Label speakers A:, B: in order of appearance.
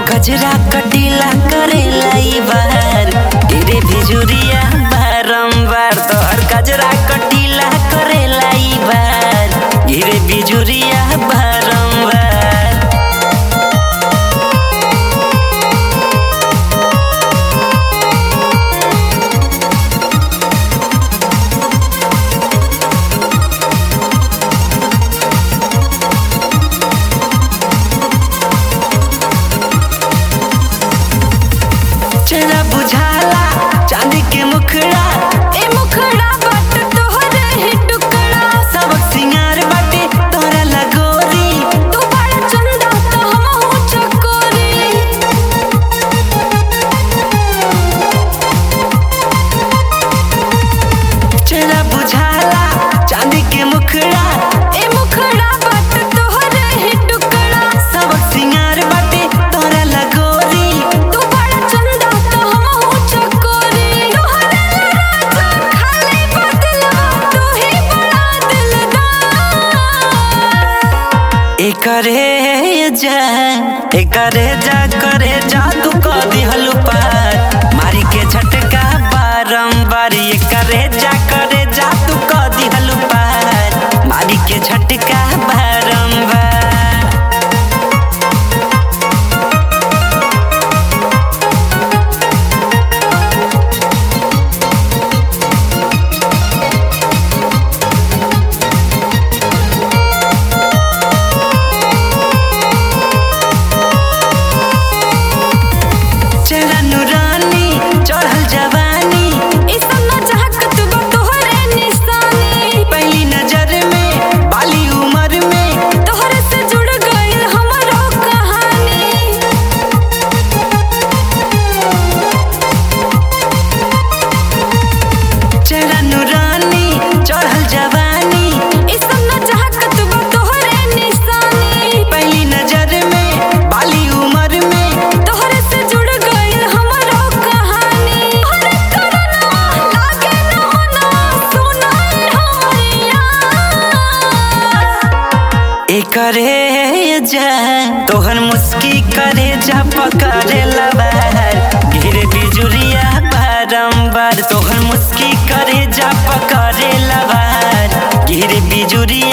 A: कजरा कटीला करेला ई बार गिरे भिजुरिया बारंबार तोहर कजरा कटीला करेला ई बार गिरे भिजुरिया बारंबार चेहरा बुझाला चांदी के मुखड़ा
B: ए मुखड़ा बाट तोहरे ही टुकड़ा
A: सबक सिंगार बाटे तोरा लगोरी
B: तू बड़ा चंदा तो हमहू चकोरी
A: चेहरा बुझाला चांदी के मुखड़ा
B: ए मुखड़ा बाट तोहरे ही टुकड़ा
A: सबक सिंगार बाटे तोरा लगोरी
B: तू बड़ा चंदा तो हमहू चकोरी तोहरे राजा खाली बदलवा तू ही बड़ा दिलदार
A: एकरे जा एकरे जा करे जा तू कह दिहलु पार मारी के झटका बारंबार एकरे जा करे जा तू कह दिहलु पार मारी के झटका बारंबार चेहरा नूरानी चढ़ल जवानी
B: ई सन्ना चाहत बा तोहरे निशानी
A: पहली नजर में बाली उम्र में
B: तोहरे से जुड़ गइल हमरो कहानी
A: चेहरा नूरानी चढ़ल जवानी
B: ई सन्ना चाहत बा तोहरे निशानी
A: पहली नजर में बाली उम्र में
B: तोहरे से जुड़ गइल हमरो कहानी हरे करनवा लागे न मना सुनाई हमरिया
A: एकरे जा तोहर मुस्की करे जा पकड़े लबार गिरे बिजुरिया बारंबार तोहर मुस्की करे जा पकड़े लबार गिरे बिजुरिया